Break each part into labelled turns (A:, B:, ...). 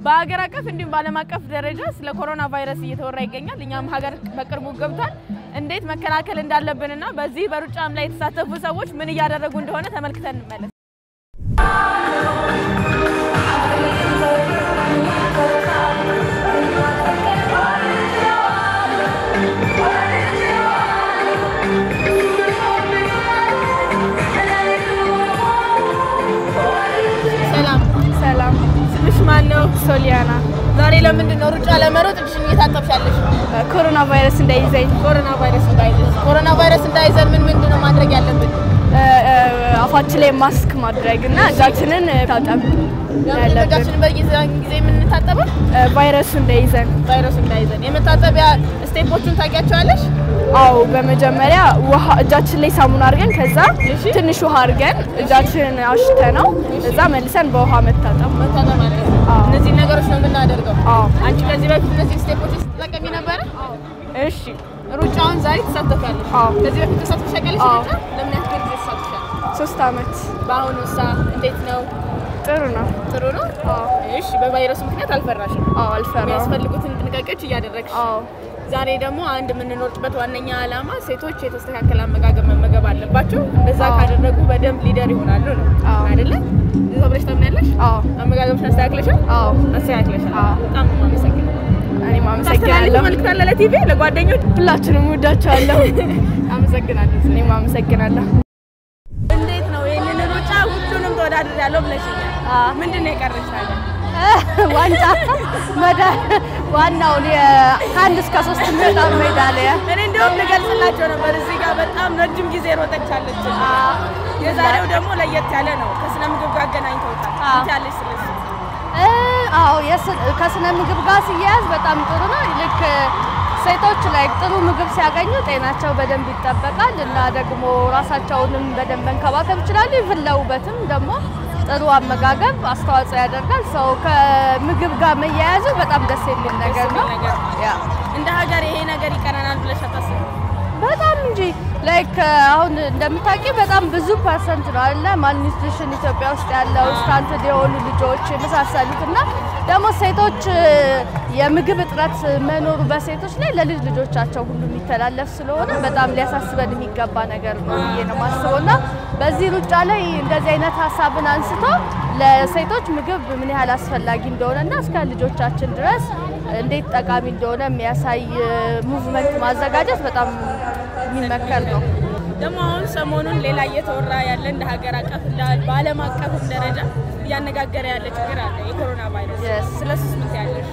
A: በሀገር አቀፍ እንዲሁም በዓለም አቀፍ ደረጃ ስለ ኮሮና ቫይረስ እየተወራ ይገኛል። እኛም ሀገር በቅርቡ ገብቷል። እንዴት መከላከል እንዳለብንና በዚህ በሩጫም ላይ የተሳተፉ ሰዎች ምን እያደረጉ እንደሆነ ተመልክተን እንመለስ። ሰላም
B: ሰላም
A: ስምሽ ማን ነው?
B: ሶሊያና
A: ዛሬ ለምንድን ነው ሩጫ ለመሮጥ እጅሽን እየታጠብሽ ያለሽ?
B: ኮሮና ቫይረስ እንዳይዘኝ
A: ኮሮና ቫይረስ እንዳይዘን ኮሮና ቫይረስ እንዳይዘን ምን ምንድን ነው ማድረግ ያለብን?
B: አፋችን ላይ ማስክ ማድረግ እና እጃችንን ታጠብ
A: ለምንድን ነው እጃችንን በየዛን ጊዜ የምንታጠበው?
B: ቫይረሱ እንዳይዘን።
A: ቫይረሱ እንዳይዘን። የመታጠቢያ ስቴፖቹን ታውቂያቸዋለሽ?
B: አው በመጀመሪያ ውሃ እጃችን ላይ ሳሙና አድርገን ከዛ ትንሽ ውሃ አድርገን እጃችንን አሽተ ነው እዛ መልሰን በውሃ መታጠብ።
A: መታጠብ ማለት ነው።
B: አዎ።
A: እነዚህን ነገሮች ነው የምናደርገው።
B: አዎ
A: አንቺ ከዚህ በፊት እነዚህ ስቴፖች ስትጠቀሚ ነበረ?
B: እሺ
A: ሩጫውን ዛሬ ትሳተፊያለሽ?
B: አዎ።
A: ከዚህ በፊት ተሳትፈሽ ታውቂያለሽ?
B: አዎ።
A: ሩጫ ለምን ያክል ጊዜ ተሳትፈሻል?
B: ሶስት አመት
A: በአሁኑ ሳ እንዴት ነው?
B: ጥሩ ነው።
A: ጥሩ ነው?
B: አዎ
A: እሺ። በቫይረሱ ምክንያት አልፈራሽም?
B: አዎ አልፈራም።
A: የሚያስፈልጉትን ጥንቃቄዎች እያደረግሽ
B: አዎ
A: ዛሬ ደግሞ አንድ የምንኖርበት ዋነኛ ዓላማ ሴቶች የተስተካከለ አመጋገብ መመገብ አለባቸው። እንደዛ
B: አዎ።
A: ካደረጉ በደንብ ሊደር ይሆናሉ ነው
B: አዎ።
A: አይደለ? እዛ ብለሽ ታምናለሽ?
B: አዎ
A: አመጋገብሽን አስተካክለሻል?
B: አዎ
A: አስተካክለሻል።
B: አዎ።
A: በጣም ነው የማመሰግነው።
B: እኔም
A: ታስተላልፊ
B: አመሰግናለሁ።
A: መልዕክት አለ ለቲቪ ለጓደኞች?
B: ሁላችንም ወዳቸዋለሁ።
A: አመሰግናለሁ።
B: እኔም አመሰግናለሁ።
A: እንዴት ነው ይህንን ሩጫ ሁሉንም ተወዳድሬያለሁ ብለሽኛል።
B: አዎ።
A: ምንድን ነው የቀረሽ ታዲያ?
C: ዋንጫ መዳ ዋናውን ከአንድ እስከ ሶስት የሚወጣ ሜዳሊያ
A: እኔ እንዲሁም ልገልጽላቸው ነበር እዚህ ጋር በጣም ረጅም ጊዜ ሮጠቻለች። የዛሬው ደግሞ ለየት ያለ ነው። ከስነ ምግብ ጋር አገናኝተውታል።
C: አዎ።
A: እንት ያለች ስለሱ
C: እ፣ አዎ የስ- ከስነ ምግብ ጋር ሲያያዝ በጣም ጥሩ ነው። ልክ ሴቶች ላይ ጥሩ ምግብ ሲያገኙ ጤናቸው በደንብ ይጠበቃል እና ደግሞ ራሳቸውንም በደንብ መንከባከብ ይችላሉ። ይፍን ለውበትም ደግሞ ጥሩ አመጋገብ አስተዋጽኦ ያደርጋል። ሰው ከምግብ ጋር መያያዙ በጣም ደስ የሚል ነገር ነው።
A: ነገር
C: ያ
A: እንደ ሀገር ይሄ ነገር ይቀረናል ብለሽ አታስቢም?
C: በጣም እንጂ ላይክ አሁን እንደምታውቂ በጣም ብዙ ፐርሰንት ነው አለ ማልኒትሪሽን ኢትዮጵያ ውስጥ ያለው ስታንትድ የሆኑ ልጆች የመሳሰሉት እና ደግሞ ሴቶች የምግብ እጥረት መኖሩ በሴቶች ላይ ለልጅ ልጆቻቸው ሁሉ የሚተላለፍ ስለሆነ በጣም ሊያሳስበን የሚገባ ነገር ነው ብዬ ነው የማስበው እና በዚህ ሩጫ ላይ እንደዚህ አይነት ሀሳብን አንስቶ ለሴቶች ምግብ ምን ያህል አስፈላጊ እንደሆነ እና እስከ ልጆቻችን ድረስ እንዴት ጠቃሚ እንደሆነ የሚያሳይ ሙቭመንት ማዘጋጀት በጣም የሚመከር ነው።
A: ደግሞ አሁን ሰሞኑን ሌላ እየተወራ ያለ እንደ ሀገር አቀፍ እንደ በዓለም አቀፍም ደረጃ እያነጋገረ ያለ ችግር አለ፣ የኮሮና ቫይረስ።
C: Yes.
A: ስለሱስ ምን ትያለሽ?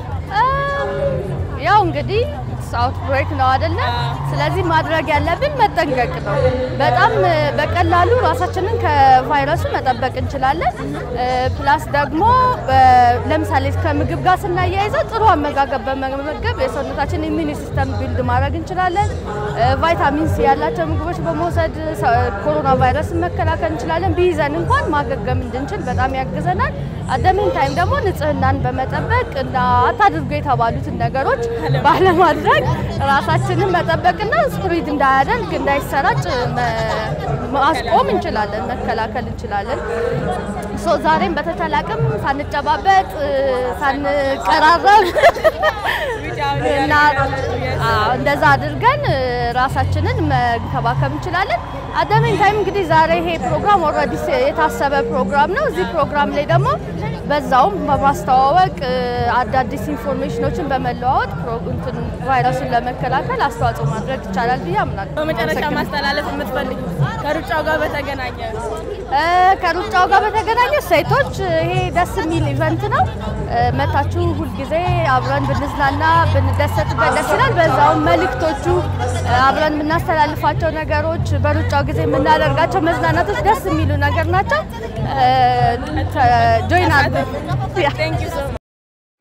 C: ያው እንግዲህ አውት ብሬክ ነው አይደለ?
A: አዎ።
C: ስለዚህ ማድረግ ያለብን መጠንቀቅ ነው። በጣም እ፣ በቀላሉ ራሳችንን ከቫይረሱ መጠበቅ እንችላለን። እ፣ ፕላስ ደግሞ በ- ለምሳሌ ከምግብ ጋር ስናያይዘው ጥሩ አመጋገብ በመመገብ የሰውነታችን ኢሚኒ ሲስተም ቢልድ ማድረግ እንችላለን። እ፣ ቫይታሚን ሲ ያላቸው ምግቦች በመውሰድ ሰ- ኮሮና ቫይረስን መከላከል እንችላለን። ቢይዘን እንኳን ማገገም እንድንችል በጣም ያግዘናል። አደሜን ታይም ደግሞ ንጽህናን በመጠበቅ እና አታድርጉ የተባሉትን ነገሮች ባለማድረግ ራሳችንን መጠበቅና ስፕሪድ እንዳያደርግ እንዳይሰራጭ መ- ማስቆም እንችላለን፣ መከላከል እንችላለን። ሶ ዛሬም በተቻለ አቅም ሳንጨባበጥ እ፣ ሳንቀራረብ እና አዎ፣ እንደዛ አድርገን እ፣ ራሳችንን መንከባከብ እንችላለን። አደሜን ታይም እንግዲህ ዛሬ ይሄ ፕሮግራም ኦልሬዲ የታሰበ ፕሮግራም ነው። እዚህ ፕሮግራም ላይ ደግሞ በዛውም በማስተዋወቅ እ፣ አዳዲስ ኢንፎርሜሽኖችን በመለዋወጥ ፕሮ- እንትን ቫይረሱን ለመከላከል አስተዋጽኦ ማድረግ ይቻላል ብዬ አምናለሁ።
A: በመጨረሻ
C: አመሰግናለሁ።
A: ማስተላለፍ የምትፈልጊ ከሩጫው ጋር በተገናኘ
C: እ፣ ከሩጫው ጋር በተገናኘ ሴቶች እ፣ ይሄ ደስ የሚል ኢቨንት ነው። እ፣ መታችሁ ሁልጊዜ አብረን ብንዝናና ብንደሰትበት ደስ ይላል። በዛውም መልእክቶቹ እ፣ አብረን የምናስተላልፋቸው ነገሮች በሩጫው ጊዜ የምናደርጋቸው መዝናናቶች ደስ የሚሉ ነገር ናቸው። ጆይን አድርጉ። ያ።
A: ቴንክ ዩ ሶ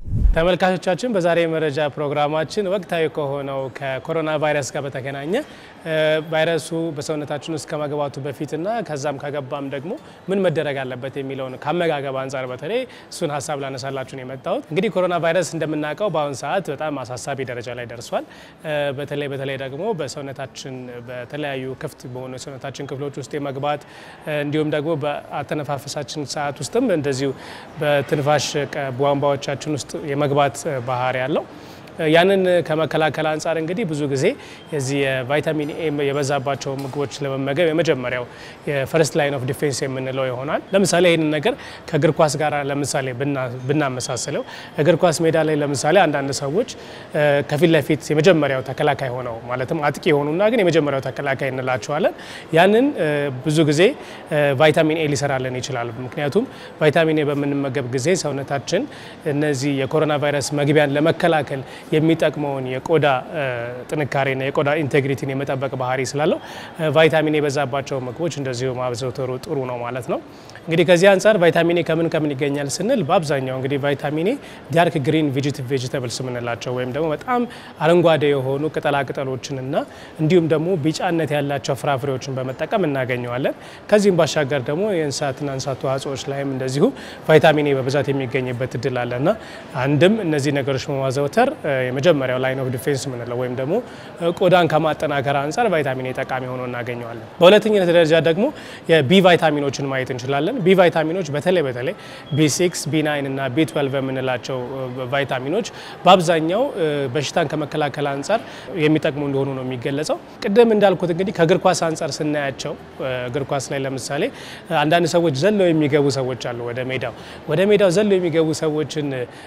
D: ተመልካቾቻችን በዛሬ የመረጃ ፕሮግራማችን ወቅታዊ ከሆነው ከኮሮና ቫይረስ ጋር በተገናኘ ቫይረሱ በሰውነታችን ውስጥ ከመግባቱ በፊትና ከዛም ከገባም ደግሞ ምን መደረግ አለበት የሚለውን ከአመጋገብ አንጻር በተለይ እሱን ሀሳብ ላነሳላችሁ ነው የመጣሁት። እንግዲህ ኮሮና ቫይረስ እንደምናውቀው በአሁኑ ሰዓት በጣም አሳሳቢ ደረጃ ላይ ደርሷል። በተለይ በተለይ ደግሞ በሰውነታችን በተለያዩ ክፍት በሆኑ የሰውነታችን ክፍሎች ውስጥ የመግባት እንዲሁም ደግሞ በአተነፋፈሳችን ሰዓት ውስጥም እንደዚሁ በትንፋሽ ቧንቧዎቻችን ውስጥ የመግባት ባህሪ ያለው ያንን ከመከላከል አንጻር እንግዲህ ብዙ ጊዜ የዚህ የቫይታሚን ኤ የበዛባቸው ምግቦች ለመመገብ የመጀመሪያው የፈርስት ላይን ኦፍ ዲፌንስ የምንለው ይሆናል። ለምሳሌ ይህንን ነገር ከእግር ኳስ ጋር ለምሳሌ ብናመሳስለው እግር ኳስ ሜዳ ላይ ለምሳሌ አንዳንድ ሰዎች ከፊት ለፊት የመጀመሪያው ተከላካይ ሆነው ማለትም አጥቂ የሆኑና ግን የመጀመሪያው ተከላካይ እንላቸዋለን። ያንን ብዙ ጊዜ ቫይታሚን ኤ ሊሰራልን ይችላል። ምክንያቱም ቫይታሚን ኤ በምንመገብ ጊዜ ሰውነታችን እነዚህ የኮሮና ቫይረስ መግቢያን ለመከላከል የሚጠቅመውን የቆዳ ጥንካሬና የቆዳ ኢንቴግሪቲን የመጠበቅ ባህሪ ስላለው ቫይታሚን የበዛባቸው ምግቦች እንደዚሁ ማዘውተሩ ጥሩ ነው ማለት ነው። እንግዲህ ከዚህ አንጻር ቫይታሚን ኤ ከምን ከምን ይገኛል ስንል በአብዛኛው እንግዲህ ቫይታሚን ኤ ዳርክ ግሪን ቬጂተብልስ የምንላቸው ወይም ደግሞ በጣም አረንጓዴ የሆኑ ቅጠላቅጠሎችንና እንዲሁም ደግሞ ቢጫነት ያላቸው ፍራፍሬዎችን በመጠቀም እናገኘዋለን። ከዚህም ባሻገር ደግሞ የእንስሳትና እንስሳት ተዋጽኦች ላይም እንደዚሁ ቫይታሚን ኤ በብዛት የሚገኝበት እድል አለና አንድም እነዚህ ነገሮች በማዘውተር የመጀመሪያው ላይን ኦፍ ዲፌንስ የምንለው ወይም ደግሞ ቆዳን ከማጠናከር አንጻር ቫይታሚን ኤ ጠቃሚ ሆኖ እናገኘዋለን። በሁለተኝነት ደረጃ ደግሞ የቢ ቫይታሚኖችን ማየት እንችላለን። ቢ ቫይታሚኖች በተለይ በተለይ ቢ6፣ ቢ9 እና ቢ12 የምንላቸው ቫይታሚኖች በአብዛኛው በሽታን ከመከላከል አንጻር የሚጠቅሙ እንደሆኑ ነው የሚገለጸው። ቅድም እንዳልኩት እንግዲህ ከእግር ኳስ አንጻር ስናያቸው እግር ኳስ ላይ ለምሳሌ አንዳንድ ሰዎች ዘለው የሚገቡ ሰዎች አሉ ወደ ሜዳው ወደ ሜዳው ዘለው የሚገቡ ሰዎችን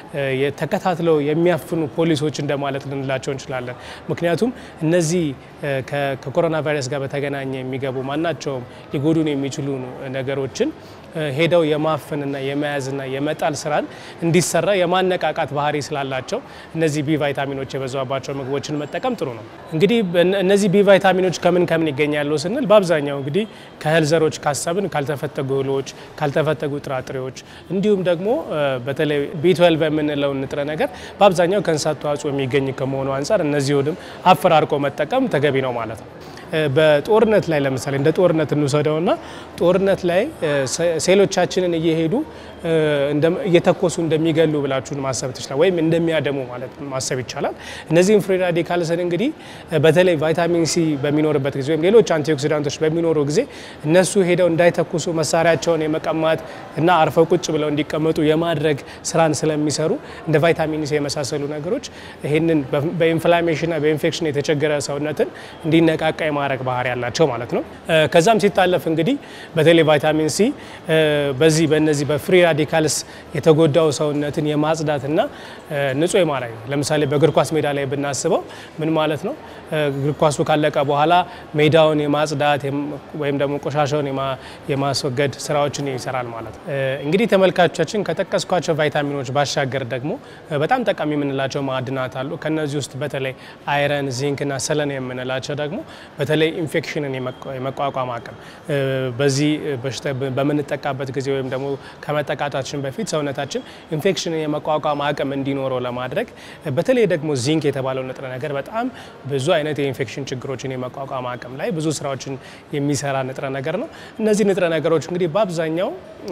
D: ተከታትለው የሚያፍኑ ፖሊሶች እንደማለት ልንላቸው እንችላለን። ምክንያቱም እነዚህ ከኮሮና ቫይረስ ጋር በተገናኘ የሚገቡ ማናቸውም ሊጎዱን የሚችሉ ነገሮችን ሄደው የማፈንና የመያዝና የመጣል ስራን እንዲሰራ የማነቃቃት ባህሪ ስላላቸው እነዚህ ቢ ቫይታሚኖች የበዛባቸው ምግቦችን መጠቀም ጥሩ ነው። እንግዲህ እነዚህ ቢ ቫይታሚኖች ከምን ከምን ይገኛሉ ስንል በአብዛኛው እንግዲህ ከእህል ዘሮች ካሰብን ካልተፈተጉ እህሎች፣ ካልተፈተጉ ጥራጥሬዎች እንዲሁም ደግሞ በተለይ ቢ12 የምንለውን ንጥረ ነገር በአብዛኛው ከእንስሳት ተዋጽኦ የሚገኝ ከመሆኑ አንጻር እነዚሁንም አፈራርቆ መጠቀም ተገቢ ነው ማለት ነው። በጦርነት ላይ ለምሳሌ እንደ ጦርነት እንውሰደውና ጦርነት ላይ ሴሎቻችንን እየሄዱ እየተኮሱ እንደሚገሉ ብላችሁን ማሰብ ትችላል፣ ወይም እንደሚያደሙ ማለት ማሰብ ይቻላል። እነዚህም ፍሪ ራዲካልስን እንግዲህ በተለይ ቫይታሚን ሲ በሚኖርበት ጊዜ ወይም ሌሎች አንቲኦክሲዳንቶች በሚኖሩ ጊዜ እነሱ ሄደው እንዳይተኩሱ መሳሪያቸውን የመቀማት እና አርፈው ቁጭ ብለው እንዲቀመጡ የማድረግ ስራን ስለሚሰሩ እንደ ቫይታሚን ሲ የመሳሰሉ ነገሮች ይህንን በኢንፍላሜሽንና በኢንፌክሽን የተቸገረ ሰውነትን እንዲነቃቃ የማድረግ ባህሪ ያላቸው ማለት ነው። ከዛም ሲታለፍ እንግዲህ በተለይ ቫይታሚን ሲ በዚህ በነዚህ በፍሪ ራዲካልስ የተጎዳው ሰውነትን የማጽዳትና ንጹህ የማድረግ ለምሳሌ በእግር ኳስ ሜዳ ላይ ብናስበው ምን ማለት ነው? እግር ኳሱ ካለቀ በኋላ ሜዳውን የማጽዳት ወይም ደግሞ ቆሻሻውን የማስወገድ ስራዎችን ይሰራል ማለት ነው። እንግዲህ ተመልካቾቻችን ከጠቀስኳቸው ቫይታሚኖች ባሻገር ደግሞ በጣም ጠቃሚ የምንላቸው ማዕድናት አሉ። ከነዚህ ውስጥ በተለይ አይረን፣ ዚንክ እና ሰለን የምንላቸው ደግሞ በተለይ ኢንፌክሽንን የመቋቋም አቅም በዚህ በሽታ በምንጠቃበት ጊዜ ወይም ደግሞ ከመጠቃታችን በፊት ሰውነታችን ኢንፌክሽንን የመቋቋም አቅም እንዲኖረው ለማድረግ በተለይ ደግሞ ዚንክ የተባለው ንጥረ ነገር በጣም ብዙ አይነት የኢንፌክሽን ችግሮችን የመቋቋም አቅም ላይ ብዙ ስራዎችን የሚሰራ ንጥረ ነገር ነው። እነዚህ ንጥረ ነገሮች እንግዲህ በአብዛኛው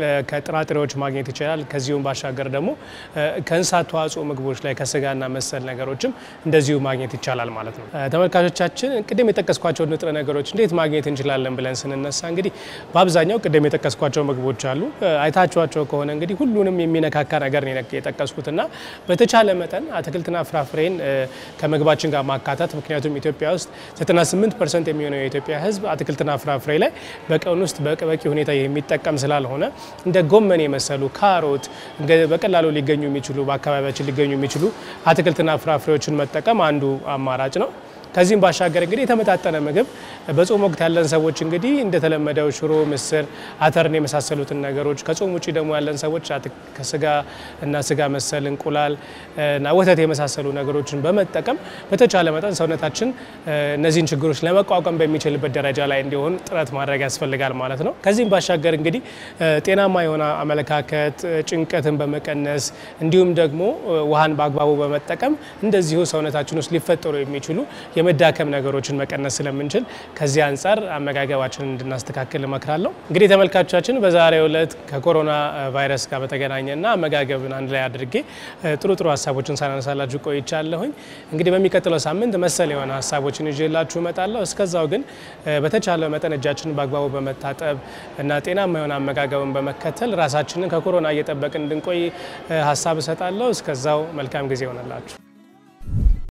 D: ከጥራጥሬዎች ማግኘት ይችላል። ከዚሁም ባሻገር ደግሞ ከእንስሳት ተዋጽኦ ምግቦች ላይ ከስጋና መሰል ነገሮችም እንደዚሁ ማግኘት ይቻላል ማለት ነው። ተመልካቾቻችን ቅድም የጠቀስኳቸው ንጥረ ነገሮች እንዴት ማግኘት እንችላለን ብለን ስንነሳ እንግዲህ በአብዛኛው ቅድም የጠቀስኳቸው ምግቦች አሉ። አይታችኋቸው ከሆነ እንግዲህ ሁሉንም የሚነካካ ነገር ነው የጠቀስኩትና በተቻለ መጠን አትክልትና ፍራፍሬን ከምግባችን ጋር ማካተት ምክንያቱም ኢትዮጵያ ውስጥ 98 ፐርሰንት የሚሆነው የኢትዮጵያ ሕዝብ አትክልትና ፍራፍሬ ላይ በቀን ውስጥ በቂ ሁኔታ የሚጠቀም ስላልሆነ እንደ ጎመን የመሰሉ ካሮት በቀላሉ ሊገኙ የሚችሉ በአካባቢያችን ሊገኙ የሚችሉ አትክልትና ፍራፍሬዎችን መጠቀም አንዱ አማራጭ ነው። ከዚህም ባሻገር እንግዲህ የተመጣጠነ ምግብ በጾም ወቅት ያለን ሰዎች እንግዲህ እንደተለመደው ሽሮ፣ ምስር፣ አተርን የመሳሰሉትን ነገሮች ከጾም ውጭ ደግሞ ያለን ሰዎች ከስጋ እና ስጋ መሰል እንቁላል እና ወተት የመሳሰሉ ነገሮችን በመጠቀም በተቻለ መጠን ሰውነታችን እነዚህን ችግሮች ለመቋቋም በሚችልበት ደረጃ ላይ እንዲሆን ጥረት ማድረግ ያስፈልጋል ማለት ነው። ከዚህም ባሻገር እንግዲህ ጤናማ የሆነ አመለካከት፣ ጭንቀትን በመቀነስ እንዲሁም ደግሞ ውሃን በአግባቡ በመጠቀም እንደዚሁ ሰውነታችን ውስጥ ሊፈጠሩ የሚችሉ የመዳከም ነገሮችን መቀነስ ስለምንችል ከዚህ አንጻር አመጋገባችንን እንድናስተካክል እመክራለሁ። እንግዲህ ተመልካቾቻችን በዛሬው ዕለት ከኮሮና ቫይረስ ጋር በተገናኘና አመጋገብን አንድ ላይ አድርጌ ጥሩ ጥሩ ሀሳቦችን ሳናነሳላችሁ ቆይቻለሁኝ። እንግዲህ በሚቀጥለው ሳምንት መሰል የሆነ ሀሳቦችን ይዤላችሁ እመጣለሁ። እስከዛው ግን በተቻለ መጠን እጃችንን በአግባቡ በመታጠብ እና ጤናማ የሆነ አመጋገብን በመከተል ራሳችንን ከኮሮና እየጠበቅን እንድንቆይ ሀሳብ እሰጣለሁ። እስከዛው መልካም ጊዜ ይሆነላችሁ።